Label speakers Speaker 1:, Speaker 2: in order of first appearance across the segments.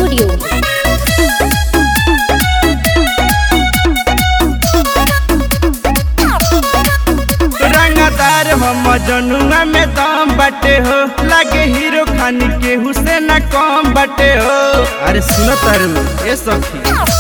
Speaker 1: Studio.
Speaker 2: रंगदार हम जनुआ में दम बटे हो लागे हीरो खान के हुसैन कम बटे हो अरे सुनो तारू ए सखी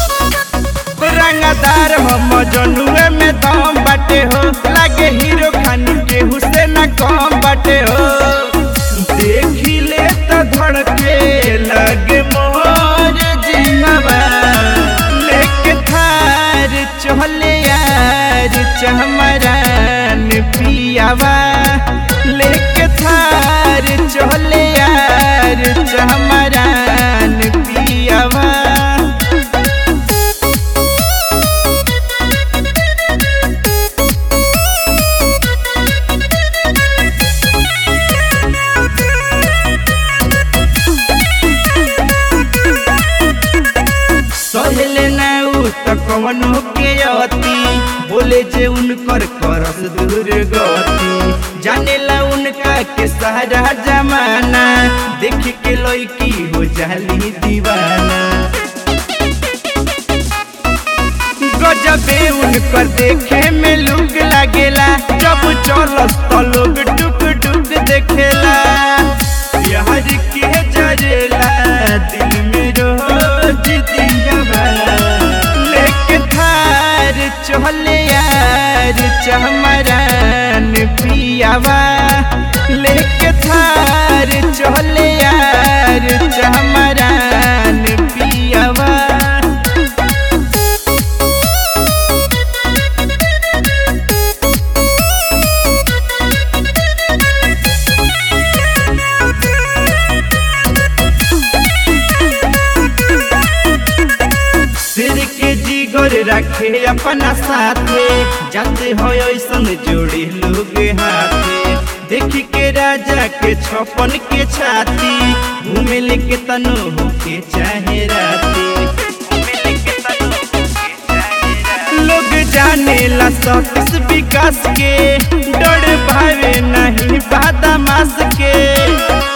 Speaker 2: रंगदार हम जनुए में दम बटे हो लागे हीरो खान के हुसैन कम बटे हो देखी ले तो धड़के लगे मोर जिनवा लेके थार चहले यार चहमरान पियावा लेके थार चहले यार चहमरान पियावा सहले ना उ त कवनो के अति बोले जे उनकर करस दूर गति जानेला उनका के सारा जमाना देख के लड़की हो जाली दीवाना गजबे उनकर देखे में लुक लागेला जब चलत त लोग टुक टुक देखेला प्यार के जरेला दिल में रोज दियावा लेके थार चहले यार चहमरान पियावा लेके थार चहले यार चहमरान पियावा सिर के जिगर रखे अपना साथे जाते हो ऐसन जोड़ी लोग हाथे देख के राजा के छपन के छाती घूमे लेके तनो होके चाहे राती लोग जाने ला सकस विकास के डर भावे नहीं बादामास के